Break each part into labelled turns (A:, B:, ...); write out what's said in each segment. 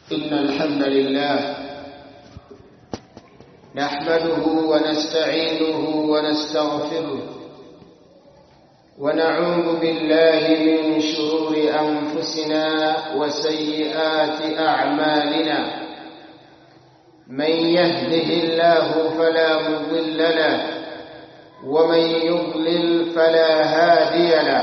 A: إن الحمد لله نحمده ونستعينه ونستغفره ونعوذ بالله من شرور أنفسنا وسيئات أعمالنا من يهده الله فلا مضل له ومن يضلل فلا هادي له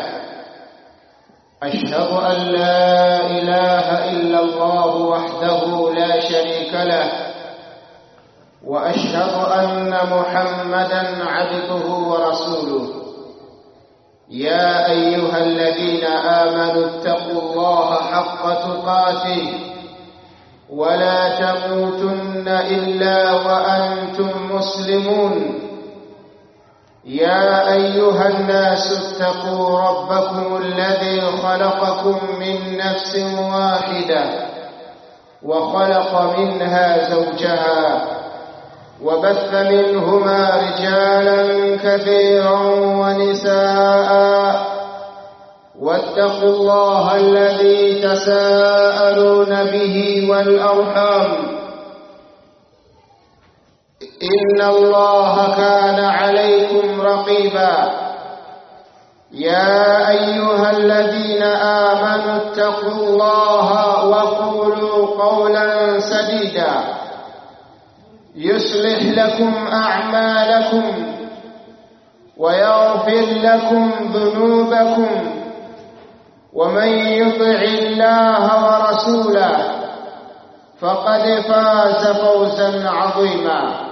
A: أشهد أن لا إله إلا الله وحده لا شريك له وأشهد أن محمدا عبده ورسوله يا أيها الذين آمنوا اتقوا الله حق تقاته ولا تموتن إلا وأنتم مسلمون يا أيها الناس اتقوا ربكم الذي خلقكم من نفس واحدة وخلق منها زوجها وبث منهما رجالا كثيرا ونساء واتقوا الله الذي تساءلون به والأرحام إن الله كان عليكم رقيبا يا أيها الذين آمنوا اتقوا الله وقولوا قولا سديدا يصلح لكم أعمالكم ويغفر لكم ذنوبكم ومن يطع الله ورسوله فقد فاز فوزا عظيما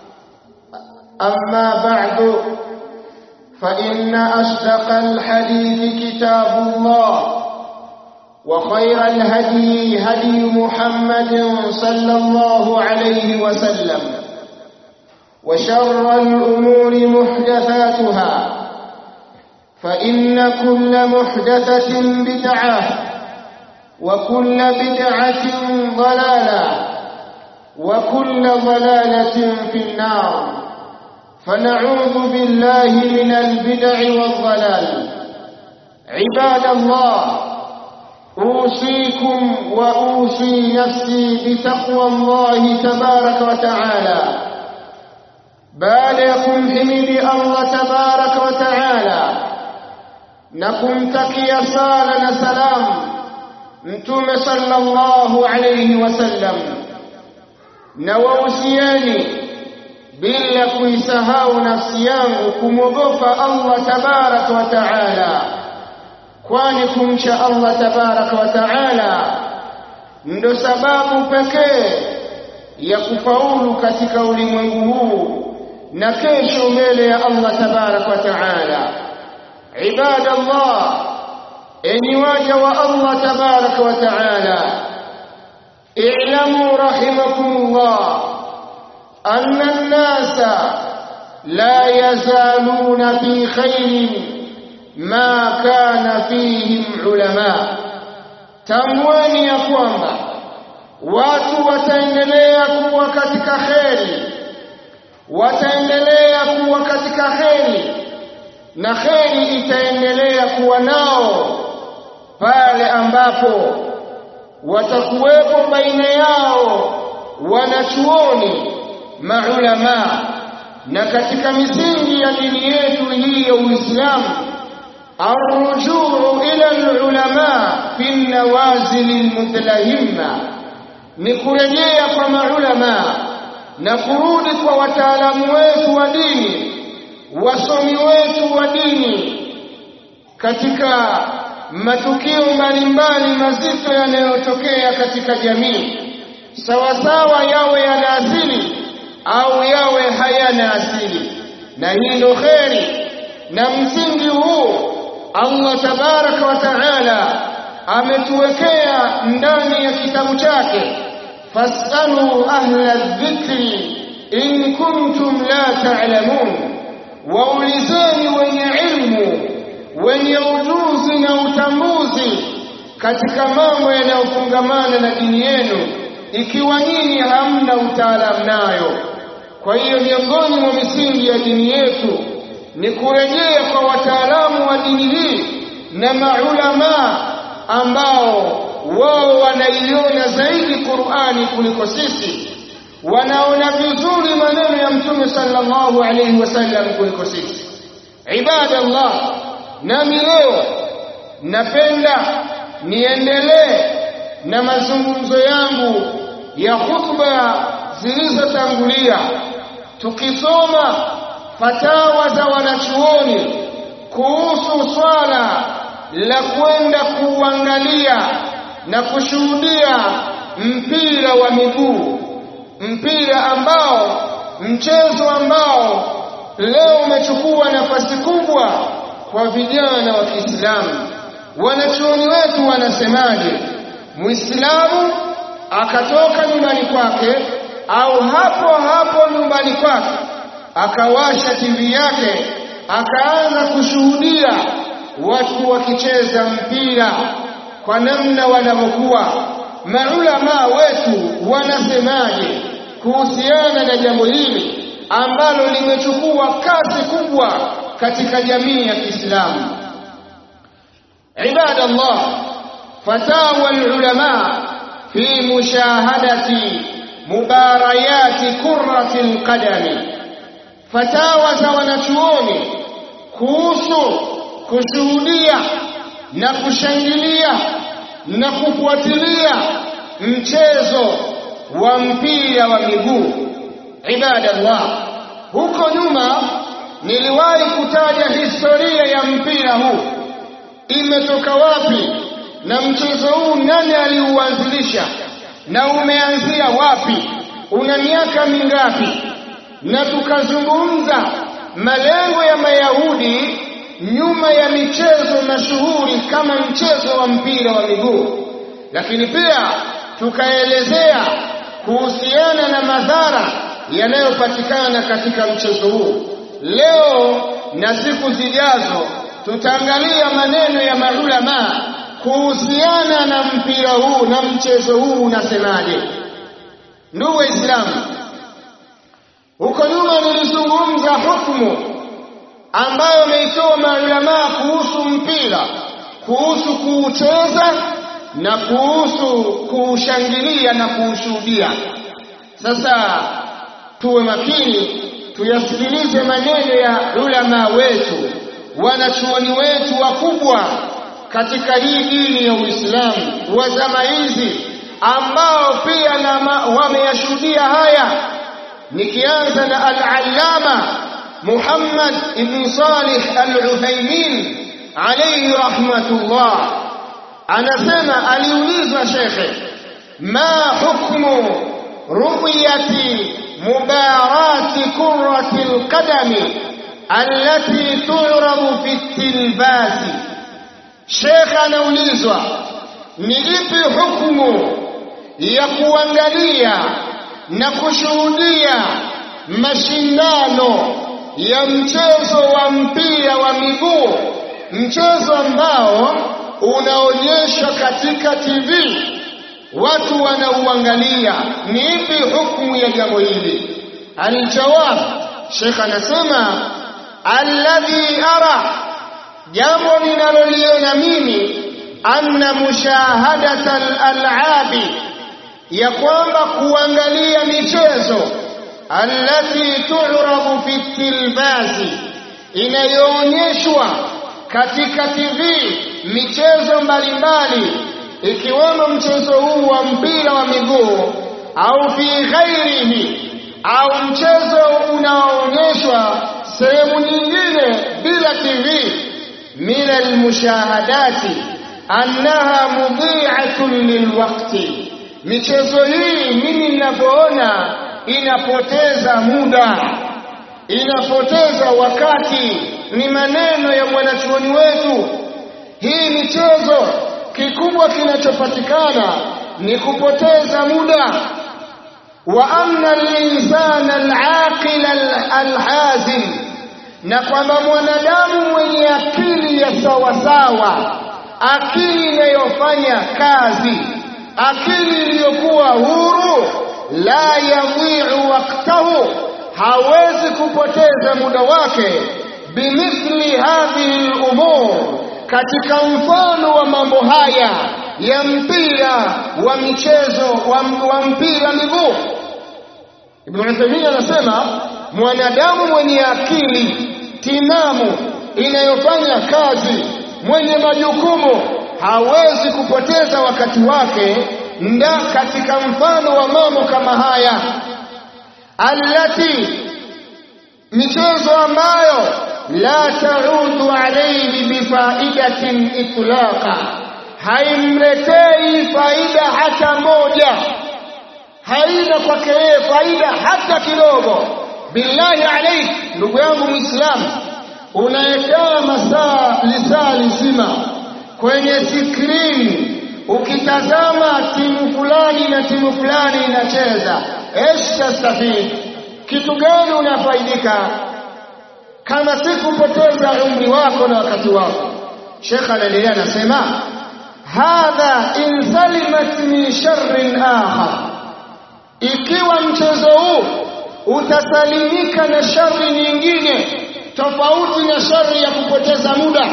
A: أما بعد فإن أصدق الحديث كتاب الله وخير الهدي هدي محمد صلى الله عليه وسلم وشر الأمور محدثاتها فإن كل محدثة بدعة وكل بدعة ضلالة وكل ضلالة في النار فنعوذ بالله من البدع والضلال عباد الله أوصيكم وأوصي نفسي بتقوى الله تبارك وتعالى بالكم حمد الله تبارك وتعالى نكم تكي صالنا سلام mtume sallallahu alayhi wasallam na wausiani bila kuisahau nafsi yangu kumwogopa Allah tabaraka wa taala kwani kumcha Allah tabaraka wa taala ndo sababu pekee ya kufaulu katika ulimwengu huu na kesho mbele ya Allah tabaraka wa taala ibadallah enyi waja wa Allah tabaraka wa taala i'lamu rahimakumullah anna an-nasa la yazaluna fi khairin ma kana fihim ulama tamwani ya kwamba watu wataendelea kuwa katika kheri wataendelea kuwa katika kheri na kheri itaendelea kuwa nao pale ambapo watakuwepo baina yao wanachuoni maulama na katika misingi ya dini yetu hii ya Uislamu arrujuu ila alulama fi nawazil almutlahimma ni kurejea kwa maulama na kurudi kwa wataalamu wetu wa dini wasomi wetu wa dini katika matukio mbalimbali mazito yanayotokea katika jamii sawasawa yawe yana asili au yawe hayana asili na hii ndo kheri na msingi huu Allah tabaraka wa taala ametuwekea ndani ya kitabu chake fasalu ahla dhikri in kuntum la ta'lamun waulizeni wenye ilmu wenye ujuzi na utambuzi katika mambo yanayofungamana na dini yenu ikiwa nyinyi hamna utaalamu nayo kwa hiyo miongoni mwa misingi ya dini yetu ni kurejea kwa wataalamu wa dini hii na maulama ambao wao wanaiona zaidi Qur'ani kuliko sisi wanaona vizuri maneno ya mtume sallallahu alayhi wasallam kuliko sisi ibadallah nami leo napenda niendelee na mazungumzo yangu ya khutba zilizotangulia tukisoma fatawa za wanachuoni kuhusu swala la kwenda kuangalia na kushuhudia mpira wa miguu mpira ambao mchezo ambao leo umechukua nafasi kubwa kwa vijana wa Kiislamu wanachuoni wetu wanasemaje Muislamu akatoka nyumbani kwake au hapo hapo nyumbani kwake akawasha TV yake akaanza kushuhudia watu wakicheza mpira kwa namna wanavyokuwa maulama wetu wanasemaje kuhusiana na jambo hili ambalo limechukua kasi kubwa katika jamii ya Kiislamu ibadallah fatawa ulama fi mushahadati mubarayati kurrati alqadami fatawa za wanachuoni kuhusu kushuhudia na kushangilia na kufuatilia mchezo wa mpira wa miguu ibadallah huko nyuma niliwahi kutaja historia ya mpira huu imetoka wapi na mchezo huu nani aliuanzilisha na umeanzia wapi una miaka mingapi na tukazungumza malengo ya Mayahudi nyuma ya michezo mashuhuri kama mchezo wa mpira wa miguu lakini pia tukaelezea kuhusiana na madhara yanayopatikana katika mchezo huu leo na siku zijazo tutaangalia maneno ya maulama kuhusiana na mpira huu na mchezo huu unasemaje ndugu waislamu huko nyuma nilizungumza hukumu ambayo ameitoa maulamaa kuhusu mpira kuhusu kuucheza na kuhusu kuushangilia na kuushuhudia sasa tuwe makini tuyasikilize maneno ya ulama wetu wanachuoni wetu wakubwa katika hii dini ya Uislamu wa zama hizi ambao pia na wameyashuhudia haya nikianza na al-allama Muhammad ibn Salih al-Uthaymeen alayhi rahmatullah anasema aliulizwa shekhe ma hukmu ru'yati mubarati kurrati al-qadami allati tu'radu fi at-tilbasi shekhe anaulizwa ni ipi hukumu ya kuangalia na kushuhudia mashindano ya mchezo wa mpira wa miguu mchezo ambao unaonyeshwa katika TV watu wanauangalia ni ipi hukumu ya jambo hili alijawab Sheikh anasema alladhi ara jambo ninaloliona mimi anna mushahadata al-al'abi ya kwamba kuangalia michezo allati tu'rabu fi tilbazi inayoonyeshwa katika TV michezo mbalimbali ikiwemo mchezo huu wa mpira wa miguu au fi ghairihi au mchezo unaoonyeshwa sehemu nyingine bila TV min almushahadati annaha mudhi'atun lilwaqti michezo hii mimi ninavyoona inapoteza muda inapoteza wakati ni maneno ya mwanachuoni wetu hii michezo kikubwa kinachopatikana ni kupoteza muda wa anna al-insana al-aqil al-hazim na kwamba mwanadamu mwenye akili ya sawasawa akili inayofanya kazi akili iliyokuwa huru la yadhi'u waqtahu hawezi kupoteza muda wake bimithli hadhihi al-umur katika mfano wa mambo haya ya mpira wa michezo wa, wa mpira miguu. Ibn Uthaymeen anasema mwanadamu mwenye akili timamu inayofanya kazi, mwenye majukumu hawezi kupoteza wakati wake nda katika mfano wa mambo kama haya allati michezo ambayo la taudu alayhi bifaidatin itlaqa haimletei faida hata moja haina kwake yeye faida hata kidogo billahi alaik ndugu yangu muislamu unayekaa masaa lisaa lizima kwenye skrini ukitazama timu fulani na timu fulani inacheza esh tastafid kitu gani unafaidika kama si kupoteza umri wako na wakati wako shekh anaendelea anasema hadha in salimat min sharrin akhar ikiwa mchezo huu utasalimika na shari nyingine tofauti na shari ya kupoteza muda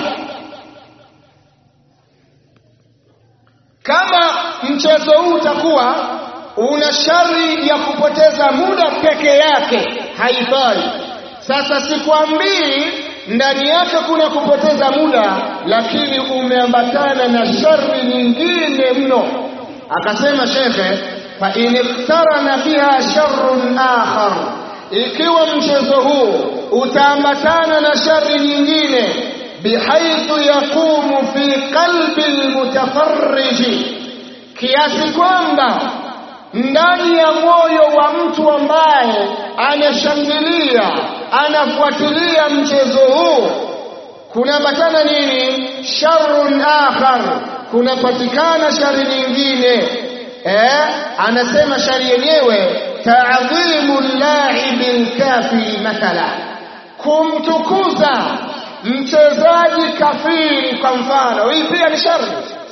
A: kama mchezo huu utakuwa una shari ya kupoteza muda peke yake haifai sasa sikwambii ndani yake kuna kupoteza muda lakini umeambatana na shari nyingine mno akasema shekhe fa in iktarana biha sharrun akhar ikiwa mchezo huu utaambatana na shari nyingine bihaithu yaqumu fi qalbi almutafarriji kiasi kwamba ndani ya moyo wa mtu ambaye anashangilia anafuatilia mchezo huu kunaambatana nini sharrun akhar kunapatikana shari nyingine eh anasema shari yenyewe ta'dhimu al-la'ibi al-kafiri mathala kumtukuza mchezaji kafiri kwa mfano hii pia ni shari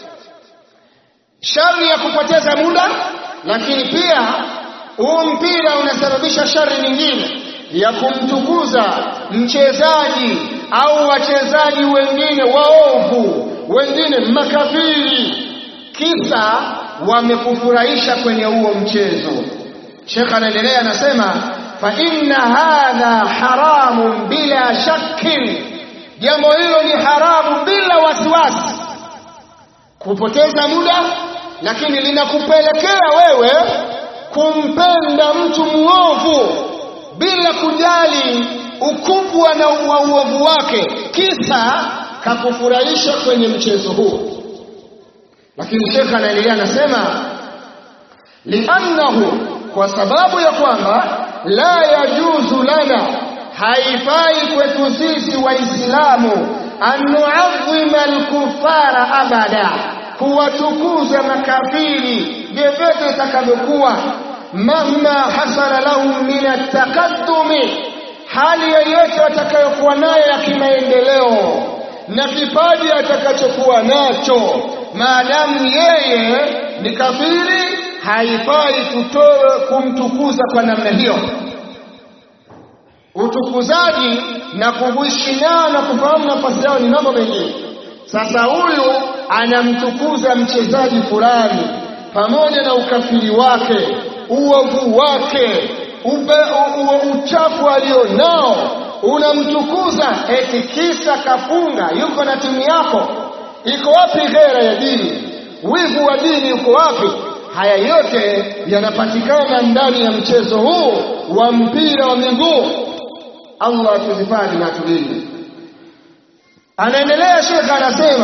A: shari ya kupoteza muda lakini pia huu mpira unasababisha shari nyingine ya kumtukuza mchezaji au wachezaji wengine waovu wengine makafiri kisa wamekufurahisha kwenye huo mchezo Sheikh anaendelea anasema fa inna hadha haramun bila shakkin jambo hilo ni haramu bila wasiwasi kupoteza muda lakini linakupelekea wewe kumpenda mtu muovu bila kujali ukubwa na wa uovu wake kisa kakufurahisha kwenye mchezo huu lakini shekha anaendelea anasema liannahu kwa sababu ya kwamba la yajuzu lana haifai kwetu sisi waislamu an nuadhima alkufara abada kuwatukuza makafiri vyovyote itakavyokuwa mahma hasala lahum min ataqaddumi hali yoyote watakayokuwa nayo ya kimaendeleo na kipaji atakachokuwa nacho maadamu yeye ni kafiri haifai kutoa kumtukuza kwa namna hiyo utukuzaji na kuishi nao na kufahamu nafasi yao ni mambo mengine sasa huyu anamtukuza mchezaji fulani pamoja na ukafiri wake uovu wake ube, u, u, uchafu alionao unamtukuza eti kisa kafunga yuko na timu yako iko wapi ghera ya dini wivu wa dini uko wapi haya yote yanapatikana ndani ya mchezo huu wa mpira wa miguu Allah atuzifadhi na tulinde anaendelea shekha anasema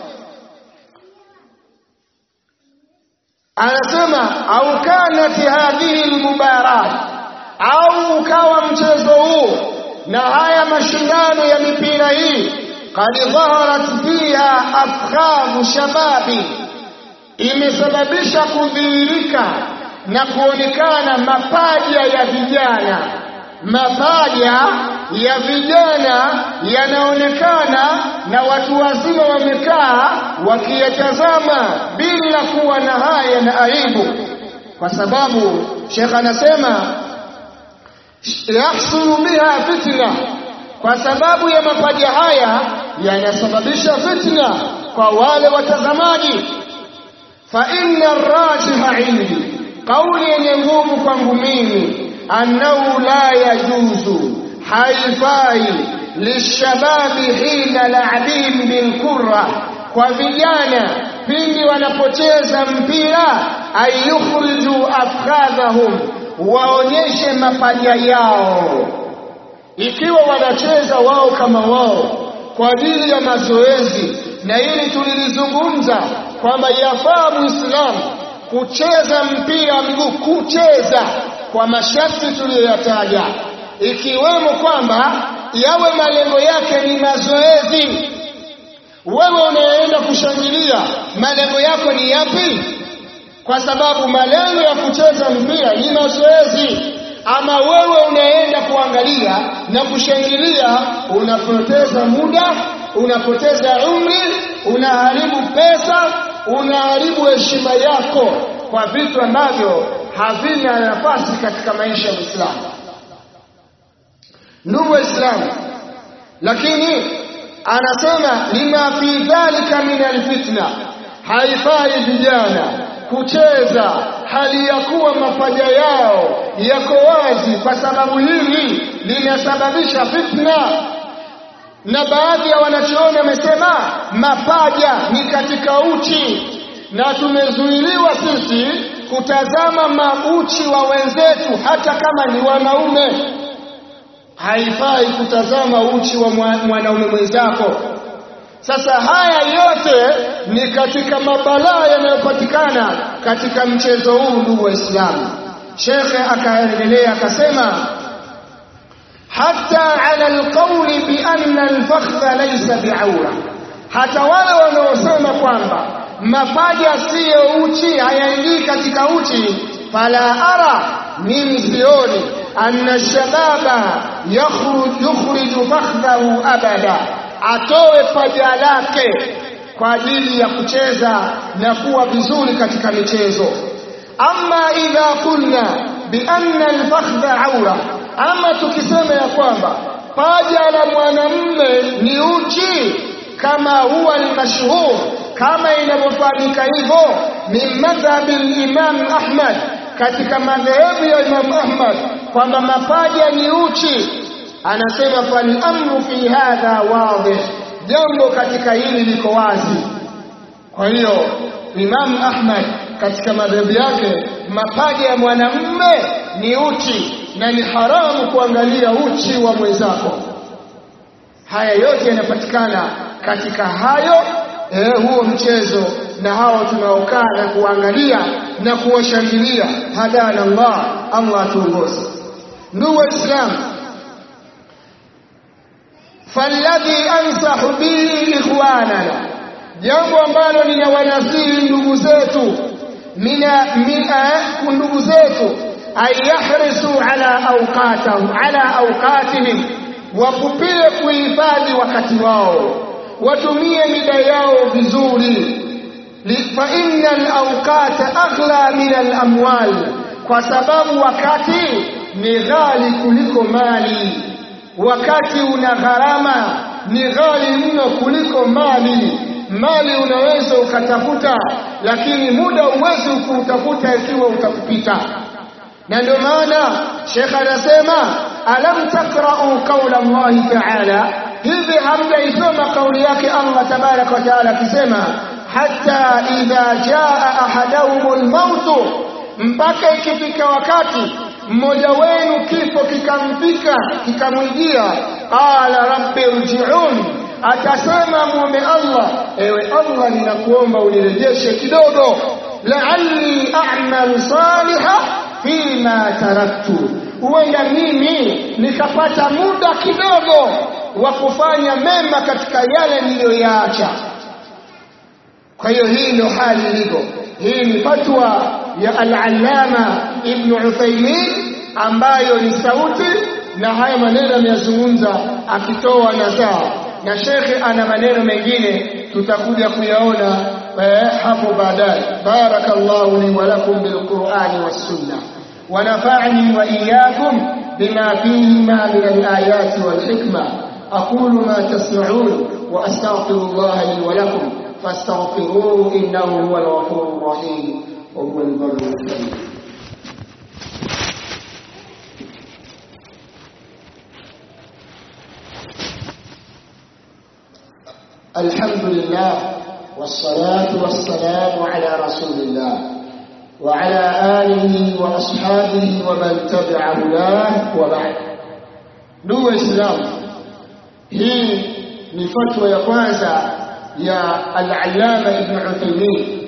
A: anasema au kanat hadhihi almubarat au ukawa mchezo huu na haya mashindano ya mipira hii qad dhaharat fiha afkhamu shababi imesababisha kudhihirika na kuonekana mapaja ya vijana mapaja ya vijana yanaonekana na watu wazima wamekaa wakiyatazama bila kuwa na haya na aibu kwa sababu shekh anasema yahsulu biha fitna kwa sababu ya mapaja haya yanasababisha fitna kwa wale watazamaji fa inna rajiha indi kauli yenye nguvu kwangu mimi annahu la yajuzu haifai lishababi hina la'bihim bilkurra kwa vijana pindi wanapocheza mpira ayukhriju afkhadhahum waonyeshe mapaja yao ikiwa wanacheza wao kama wao kwa ajili ya mazoezi na hili tulilizungumza kwamba yafaa muislamu kucheza mpira wa miguu kucheza kwa masharti tuliyoyataja ikiwemo kwamba yawe malengo yake ni mazoezi wewe unayeenda kushangilia malengo yako ni yapi kwa sababu malengo ya kucheza mpira ni mazoezi ama wewe unaenda kuangalia na kushangilia unapoteza muda unapoteza umri unaharibu pesa unaharibu heshima yako kwa vitu ambavyo havina nafasi katika maisha ya Uislamu ndugu waislamu lakini anasema lima fi dhalika min alfitna haifai vijana kucheza hali ya kuwa mapaja yao yako wazi kwa sababu hili linasababisha fitna na baadhi ya wanachuoni wamesema mapaja ni katika uchi na tumezuiliwa sisi kutazama mauchi wa wenzetu hata kama ni wanaume haifai kutazama uchi wa mwanaume mwenzako sasa haya yote ni katika mabalaa yanayopatikana katika mchezo huu ndugu waislamu shekhe akaendelea akasema hata ala alqawli bi anna alfakhdha laysa bi'aura hata wale wanaosema kwamba mapaja siyo uchi hayaingii katika uchi fala ara mimi sioni anna shababa yakhruj yukhriju fakhdhahu abada atoe paja lake kwa ajili ya kucheza na kuwa vizuri katika michezo ama idha qulna bi anna alfakhdha aura ama tukisema ya kwamba paja la mwanamume ni uchi kama huwa almashhur kama inavyofahamika hivyo min madhhabi al-Imam Ahmad katika madhehebu ya Imam Ahmad kwamba mapaja ni uchi anasema fal amru fi hadha wadih jambo katika hili liko wazi kwa hiyo Imam Ahmad katika madhehebu yake mapaja ya mwanamume ni uchi na ni haramu kuangalia uchi wa mwenzako haya yote yanapatikana katika hayo eh, huo mchezo na hao tunaokaa na kuangalia na kuwashangilia hadana Allah Allah tuongoze ndugu waislamu falladhi ansahu bihi ikhwanana jambo ambalo ninawanasihi ndugu zetu mina mina ndugu zetu ayahrisu ala awqatahum ala awqatihim wakupie kuhifadhi wakati wao watumie mida yao vizuri fa inna alawqata aghla min alamwal kwa sababu wakati ni ghali kuliko mali wakati una gharama ni ghali mno kuliko mali mali unaweza ukatafuta lakini muda uwezi kuutafuta ikiwa utakupita na ndio maana Sheikh anasema alam takra'u qawla Allah ta'ala hivi hamjaisoma kauli yake Allah tabarak wa taala akisema hatta idha jaa ahadahumul maut mpaka ikifika wakati mmoja wenu kifo kikampika kikamwijia qala rabbi irji'un atasema muombe Allah ewe Allah ninakuomba unirejeshe kidogo la'alli a'mal salihah fima taraktu huenda mimi nikapata muda kidogo wa kufanya mema katika yale niliyoyaacha kwa hiyo hii ndio hali ilivyo hii ni fatwa ya al-allama ibn Uthaymeen ambayo ni sauti na haya maneno ameyazungumza akitoa nasaha na shekhe ana maneno mengine tutakuja kuyaona hapo baadaye barakallahu li wa lakum bil qur'ani was sunnah ونفعني وإياكم بما فيهما من الآيات والحكمة أقول ما تسمعون وأستغفر الله لي ولكم فاستغفروه إنه هو الغفور الرحيم وهو البر الكريم الحمد لله والصلاة والسلام على رسول الله وعلى آله وأصحابه ومن تبع هداه وبعد ndugu waislamu hii ni fatwa ya kwanza ya al-allama ibn Uthaymeen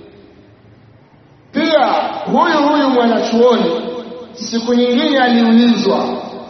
A: pia huyu huyu mwanachuoni siku nyingine aliulizwa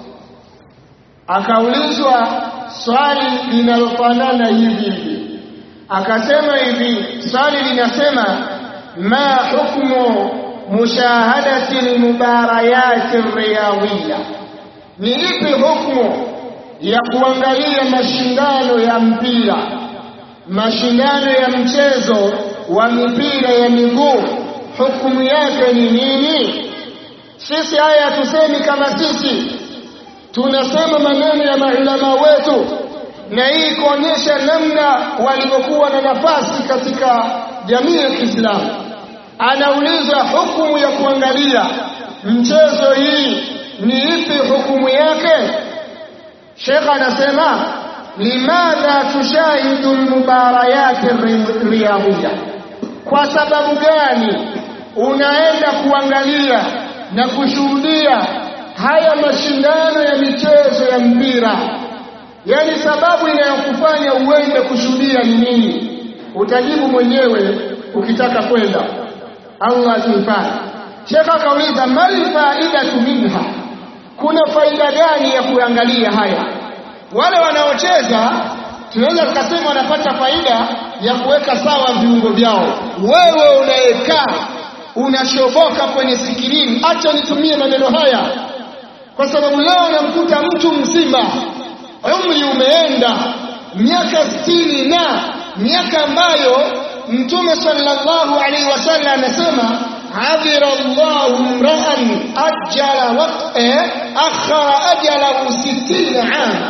A: akaulizwa swali linalofanana hivi hivi akasema hivi swali linasema ma hukmu mushahadati almubarayat riyadhiya ni ipi hukmu ya kuangalia mashindano ya mpira mashindano ya mchezo wa mipira ya miguu hukumu yake ni nini sisi haya hatusemi kama sisi tunasema maneno ya maulama wetu na hii kuonyesha namna walivyokuwa na nafasi katika jamii ya Kiislamu anaulizwa hukumu ya kuangalia mchezo hii ni ipi hukumu yake Sheikh anasema limadha tushahidu almubarayat riyadhiya kwa sababu gani unaenda kuangalia na kushuhudia haya mashindano ya michezo ya mpira yani sababu inayokufanya uende kushuhudia ni nini utajibu mwenyewe ukitaka kwenda Allah tuhifadhi Sheikh akauliza mal faidatu minha kuna faida gani ya kuangalia haya wale wanaocheza tunaweza tukasema wanapata faida ya kuweka sawa viungo vyao wewe unayekaa unashoboka kwenye sikirini acha nitumie maneno haya kwa sababu leo namkuta mtu mzima umri umeenda miaka sitini na miaka ambayo mtume sallallahu alaihi wasallam anasema adhira Allahu mra'an ajala waqta akhara ajalahu 60 ama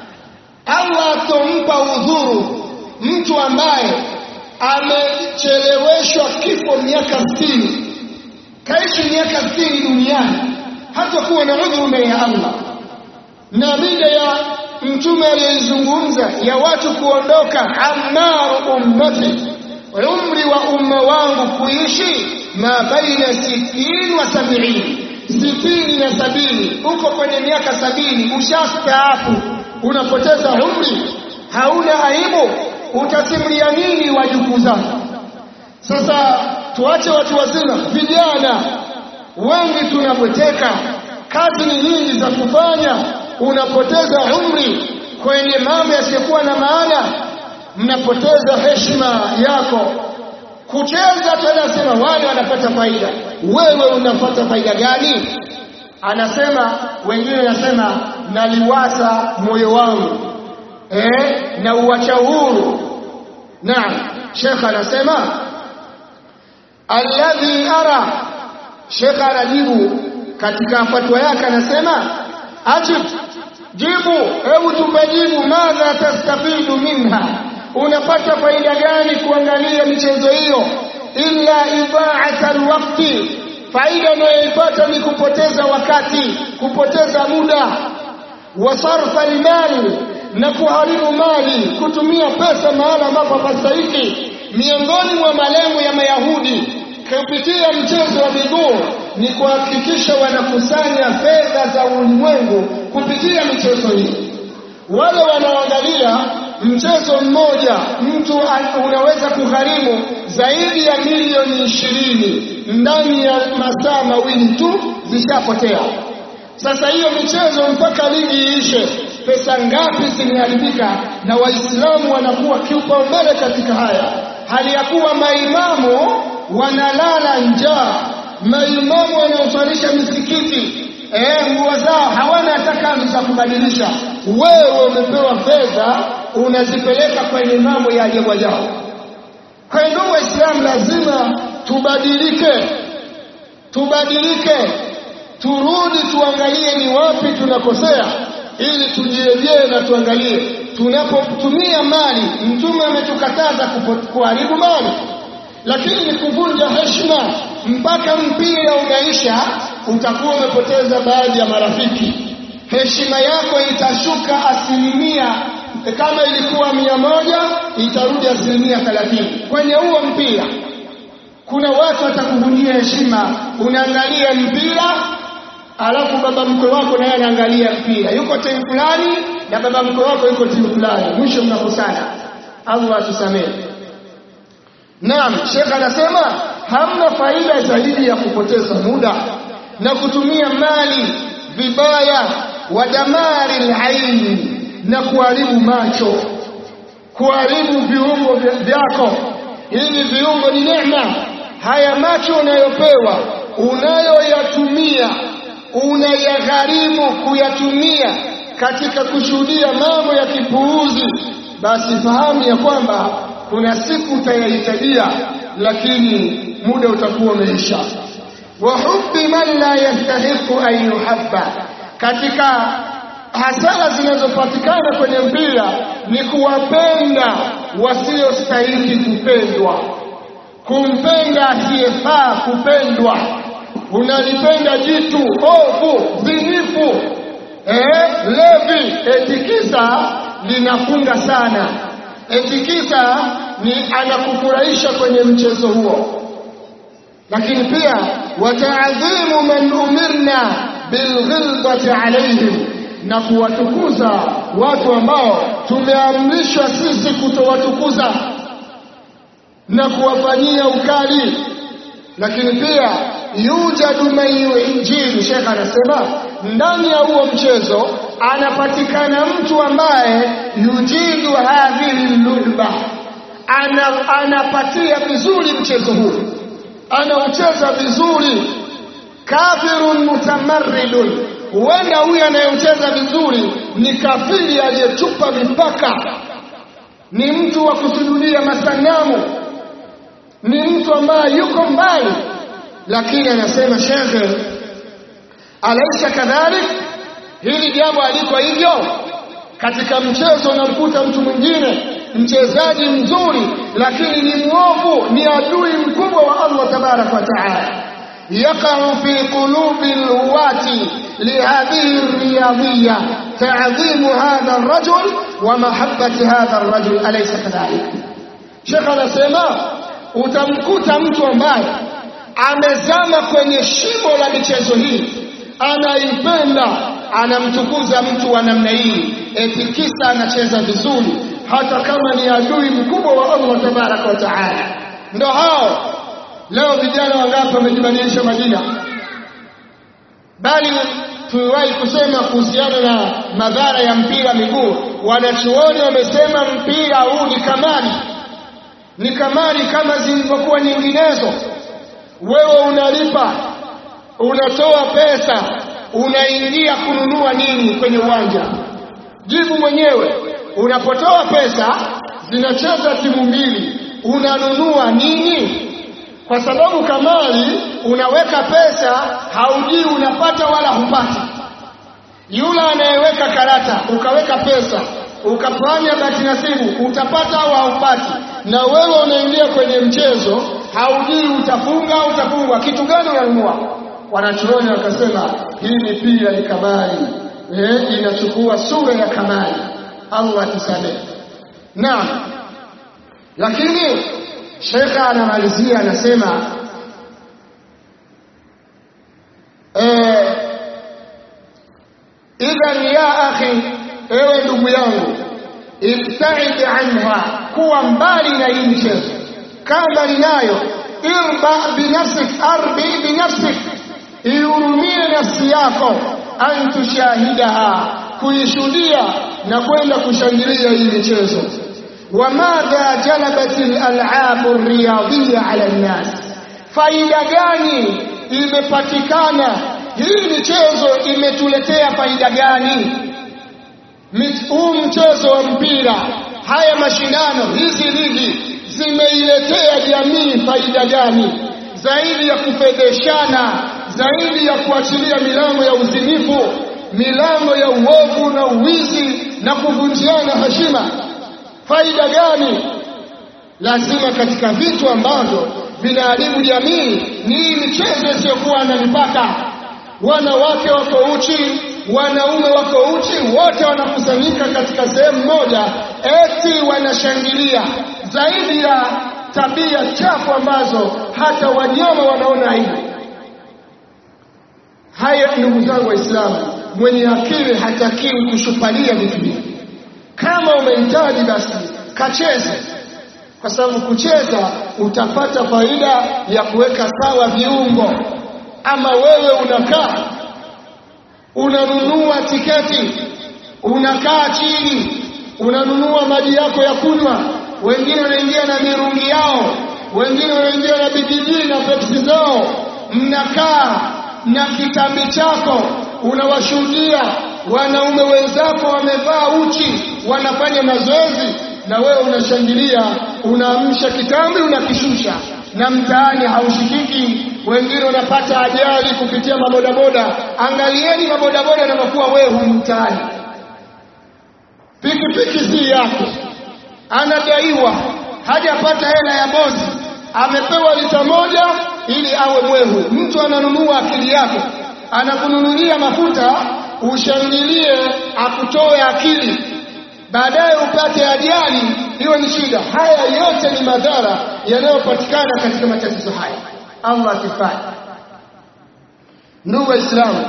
A: Allah atompa udhuru mtu ambaye amecheleweshwa kifo miaka 60 kaishi miaka 60 duniani hatakuwa na udhuru mbele ya Allah na mida ya mtume aliyezungumza ya watu kuondoka amaru ummati umri wa umma wangu kuishi ma baina sitini wa sabini sitini na sabini uko kwenye miaka sabini ushastaafu unapoteza umri hauna aibu utasimulia nini wajukuu zako sasa tuache watu wazima vijana wengi tunapoteka kazi ni nyingi za kufanya unapoteza umri kwenye mambo yasiyokuwa na maana mnapoteza heshima yako kucheza tunasema wale wanapata faida wewe unapata faida gani anasema wengine wanasema naliwasa moyo wangu eh na uacha huru naam shekha anasema alladhi ara shekha anajibu katika fatwa yake anasema ajib jibu hebu tupajibu madha tastafidu minha unapata faida gani kuangalia michezo hiyo illa ibaata alwaqti faida unayoipata ni kupoteza wakati kupoteza muda wa sarfa almali na kuharibu mali kutumia pesa mahala ambapo hapastahiki miongoni mwa malengo ya mayahudi kupitia mchezo wa miguu ni kuhakikisha wanakusanya fedha za ulimwengu kupitia michezo hii wale wanaoangalia mchezo mmoja mtu unaweza kugharimu zaidi ya milioni ishirini ndani ya masaa mawili tu zishapotea sasa hiyo michezo mpaka ligi iishe pesa ngapi zimeharibika na waislamu wanakuwa kiupaumbele katika haya hali ya kuwa maimamu wanalala njaa maimamu wanaoswalisha misikiti eh, nguo zao hawana hata kanzu za kubadilisha wewe umepewa fedha unazipeleka kwenye mambo ya ajabu ajabu kwa hiyo ndugu waislamu lazima tubadilike tubadilike turudi tuangalie ni wapi tunakosea ili tujirejee na tuangalie tunapotumia mali mtume ametukataza kuharibu mali lakini ni kuvunja heshima mpaka mpira unaisha utakuwa umepoteza baadhi ya marafiki heshima yako itashuka asilimia kama ilikuwa mia moja itarudi asilimia thelathini kwenye huo mpira kuna watu watakuvunjia heshima unaangalia mpira alafu baba mkwe wako naye anaangalia mpira yuko timu fulani na baba mkwe wako yuko timu fulani mwisho mnakosana allah atusamehe naam shekh anasema hamna faida zaidi ya kupoteza muda na kutumia mali vibaya wa damari laini na kuharibu macho kuharibu viungo vyako hivi viungo ni neema haya macho unayopewa unayoyatumia unayagharimu kuyatumia katika kushuhudia mambo ya kipuuzi basi fahamu ya kwamba kuna siku utayahitajia lakini muda utakuwa umeisha wa hubbi man la yastahiqu an yuhabba katika hasara zinazopatikana kwenye mpira ni kuwapenda wasiostahili kupendwa kumpenda asiyefaa kupendwa unalipenda jitu ovu zinifu eh, levi etikisa linafunga sana etikisa ni anakufurahisha kwenye mchezo huo lakini pia wataadhimu man umirna bilghilbati alaihim na kuwatukuza watu ambao tumeamrishwa sisi kutowatukuza na kuwafanyia ukali lakini pia yujadu man yuinjili shekh anasema ndani ya huo mchezo anapatikana mtu ambaye yujidu hadhihi lulba ana, anapatia vizuri mchezo huu anaucheza vizuri kafirun mutamarridun huenda huyu anayeucheza vizuri ni kafiri aliyechupa mipaka ni mtu wa kusujudia masanamu ni mtu ambaye yuko mbali lakini anasema shekhe alaisa kadhalik hili jambo aliko hivyo katika mchezo unamkuta mtu mwingine mchezaji mzuri lakini ni mwovu ni adui mkubwa wa Allah tabaraka wa taala يقع في قلوب الهواة لهذه الرياضية تعظيم هذا الرجل ومحبة هذا الرجل أليس كذلك شيخ anasema utamkuta mtu ambaye amezama kwenye shimo la michezo hii anaipenda anamtukuza mtu wa namna hii eti kisa anacheza vizuri hata kama ni adui mkubwa wa Allah tabaraka wa taala ndo hao leo vijana wangapi wamejibadilisha majina bali tuliwahi kusema kuhusiana na madhara ya mpira miguu wanachuoni wamesema mpira huu ni kamari ni kamari kama zilivyokuwa nyinginezo wewe unalipa unatoa pesa unaingia kununua nini kwenye uwanja jibu mwenyewe unapotoa pesa zinacheza timu mbili unanunua nini kwa sababu kamari unaweka pesa haujui unapata wala hupati yule anayeweka karata ukaweka pesa ukafanya bahati nasibu utapata au haupati na wewe unaingia kwenye mchezo haujui utafunga au utafungwa kitu gani unanunua wanachuoni wakasema hii ni pia ni kamari eh, inachukua sura ya kamari allah tusamehe naam lakini shekha anamalizia anasema eh, idhan ya akhi ewe ndugu yangu ibtaid anha kuwa mbali na hii michezo kaa mbali nayo irba binafsik arbi binafsik ihurumie nafsi yako an tushahidaha kuishuhudia na kwenda kushangilia hii michezo wamadha jalabat alalabu riyadhiya ala nnas faida gani imepatikana hii michezo imetuletea faida gani huu mchezo wa mpira haya mashindano hizi ligi zimeiletea jamii faida gani zaidi ya kufedheshana zaidi ya kuachilia milango ya uzinifu milango ya uovu na uwizi na kuvunjiana heshima. Faida gani? Lazima katika vitu ambavyo vinaharibu jamii ni hii michezo isiyokuwa na mipaka. Wanawake wako uchi, wanaume wako uchi, wote wanakusanyika katika sehemu moja, eti wanashangilia zaidi ya tabia chafu ambazo hata wanyama wanaona aibu. Haya, ndugu zangu Waislamu, mwenye akili hatakiwi kushupalia vitu hivi. Kama umehitaji basi kacheze, kwa sababu kucheza utapata faida ya kuweka sawa viungo. Ama wewe unakaa unanunua tiketi, unakaa chini, unanunua maji yako ya kunywa, wengine wanaingia na mirungi yao, wengine wanaingia na bibiji na pepsi zao, mnakaa na kitambi chako, unawashuhudia wanaume wenzako wamevaa uchi, wanafanya mazoezi, na wewe unashangilia, unaamsha kitambi, unakishusha, na mtaani haushikiki. Wengine wanapata ajali kupitia mabodaboda. Angalieni mabodaboda yanavyokuwa wehu mtaani. Pikipiki si yake, anadaiwa, hajapata hela ya bosi, amepewa lita moja ili awe mwehu. Mtu ananunua akili yake, anakununulia mafuta ushangilie, akutoe akili, baadaye upate ajali, hiyo ni shida. Haya yote ni madhara yanayopatikana katika matatizo haya. Allah akifanya. Ndugu Waislamu,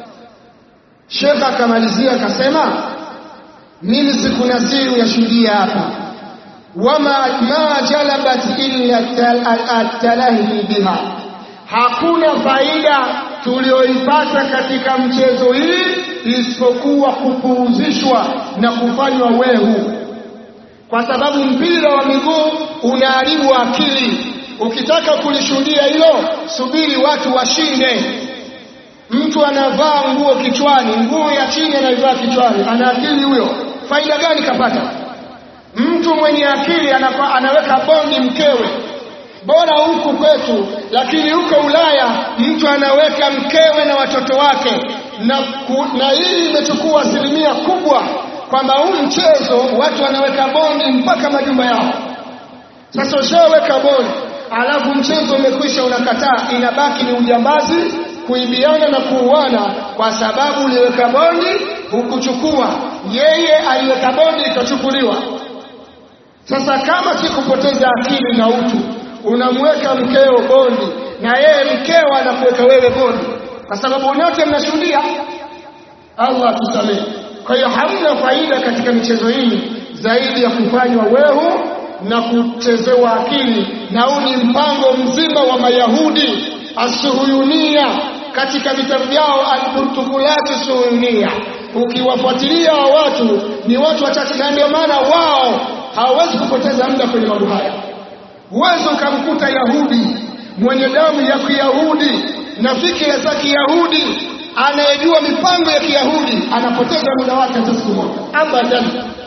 A: Shekh akamalizia akasema, mimi sikunasiru ya shuhudia hapa wama ma jalabat illa atalahi biha, hakuna faida tulioipata katika mchezo hii isipokuwa kupuuzishwa na kufanywa wehu, kwa sababu mpira wa miguu unaharibu akili. Ukitaka kulishuhudia hilo, subiri watu washinde. Mtu anavaa nguo kichwani, nguo ya chini anaivaa kichwani, ana akili huyo? Faida gani kapata? Mtu mwenye akili anapa, anaweka bondi mkewe, bora huku kwetu, lakini huko Ulaya mtu anaweka mkewe na watoto wake, na, ku, na hii imechukua asilimia kubwa, kwamba huu mchezo watu wanaweka bondi mpaka majumba yao. Sasa ushaweka bondi alafu mchezo umekwisha, unakataa, inabaki ni ujambazi, kuibiana na kuuana, kwa sababu uliweka bondi hukuchukua, yeye aliweka bondi ikachukuliwa. Sasa kama si kupoteza akili na utu, unamweka mkeo bondi na yeye mkeo anakuweka wewe bondi, kwa sababu wote mnashuhudia. Allah atusamehe. Kwa hiyo hamna faida katika michezo hii zaidi ya kufanywa wehu na kuchezewa akili, na huu ni mpango mzima wa Mayahudi asuhuyunia katika vitabu vyao alburtukulati suhuyunia. Ukiwafuatilia wa watu ni watu wachache, na ndio maana wao hawawezi kupoteza muda kwenye mambo haya. Huwezi ukamkuta Yahudi mwenye damu ya Kiyahudi na fikira za Kiyahudi anayejua mipango ya Kiyahudi anapoteza muda wake hata siku moja, abadan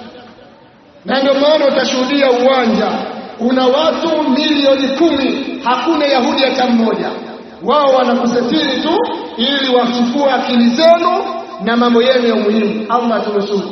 A: na ndio maana utashuhudia uwanja una watu milioni kumi, hakuna Yahudi hata mmoja. Wao wanakusafiri tu ili wachukue akili zenu na mambo yenu ya muhimu. Allah tunusuru.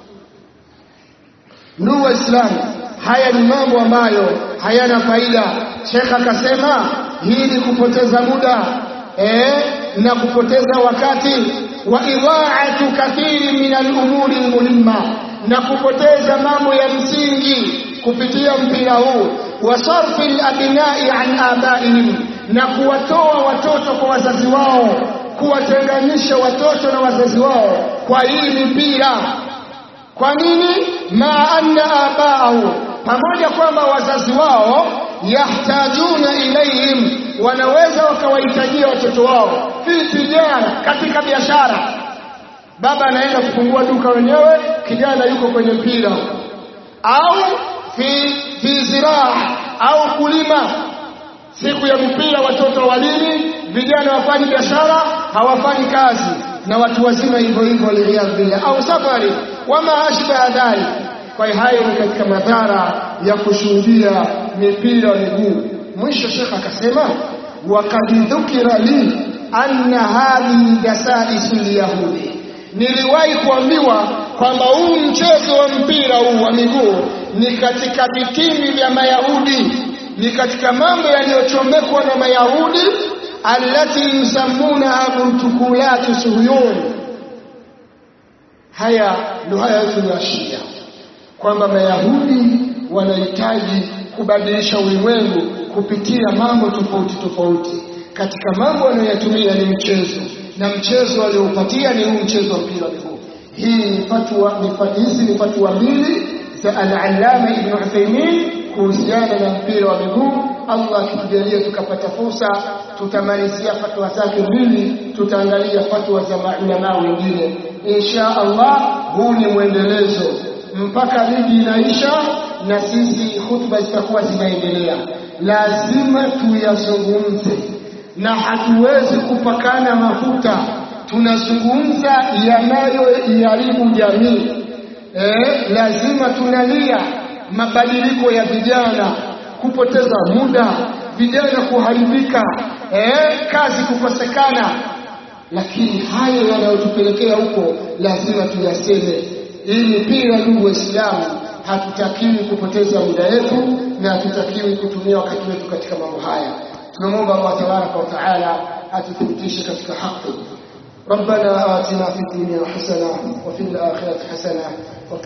A: Ndugu Waislamu, haya ni mambo ambayo hayana faida. Shekh akasema hii ni kupoteza muda eh, na kupoteza wakati wa idhaatu kathiri min alumuri almuhimma na kupoteza mambo ya msingi kupitia mpira huu wa sarfi alabnai an abaihim, na kuwatoa watoto kwa wazazi wao, kuwatenganisha watoto na wazazi wao kwa hii mipira. Kwa nini? ma anna abaahu, pamoja kwamba wazazi wao yahtajuna ilaihim, wanaweza wakawahitajia watoto wao fi tijara, katika biashara baba anaenda kufungua duka wenyewe, kijana yuko kwenye mpira, au fi, fi ziraa au kulima. Siku ya mpira watoto walimi, vijana wafanyi biashara, hawafanyi kazi, na watu wazima hivyo hivyo, waliyadhu billah, au safari wama ashbaha dhalik. Kwa hiyo hayo ni katika madhara ya kushuhudia mipira wa miguu. Mwisho Shekh akasema wakad dhukira li anna hadhihi dasaisu lyahudi niliwahi kuambiwa kwamba huu mchezo wa mpira huu wa miguu ni katika vitimbi vya Mayahudi, ni katika mambo yaliyochomekwa na Mayahudi, allati yusammunaha muntukulati suhuyun. Haya ndio haya tunaashiria kwamba Mayahudi wanahitaji kubadilisha ulimwengu kupitia mambo tofauti tofauti. Katika mambo wanayoyatumia ni mchezo, na mchezo waliopatia ni huu mchezo wa mpira wa miguu. Hii ni fatwa, hizi ni fatwa mbili za al-Allama Ibn Uthaymeen kuhusiana na mpira wa miguu. Allah akitujalia tukapata fursa, tutamalizia fatwa zake mbili, tutaangalia fatwa za maulama wengine insha Allah. Huu ni mwendelezo mpaka ligi inaisha na sisi hutuba zitakuwa zinaendelea. Lazima tuyazungumze na hatuwezi kupakana mafuta. Tunazungumza yanayoiharibu jamii. Eh, lazima tunalia mabadiliko ya vijana, kupoteza muda, vijana kuharibika, eh, kazi kukosekana, lakini hayo yanayotupelekea huko lazima tuyaseme. Hii mipira, ndugu Waislamu, hatutakiwi kupoteza muda wetu na hatutakiwi kutumia wakati wetu katika mambo haya. Tunamwomba Allah tabaraka wa taala atuthibitishe katika haki. ربنا آتنا في الدنيا حسنة وفي الآخرة حسنة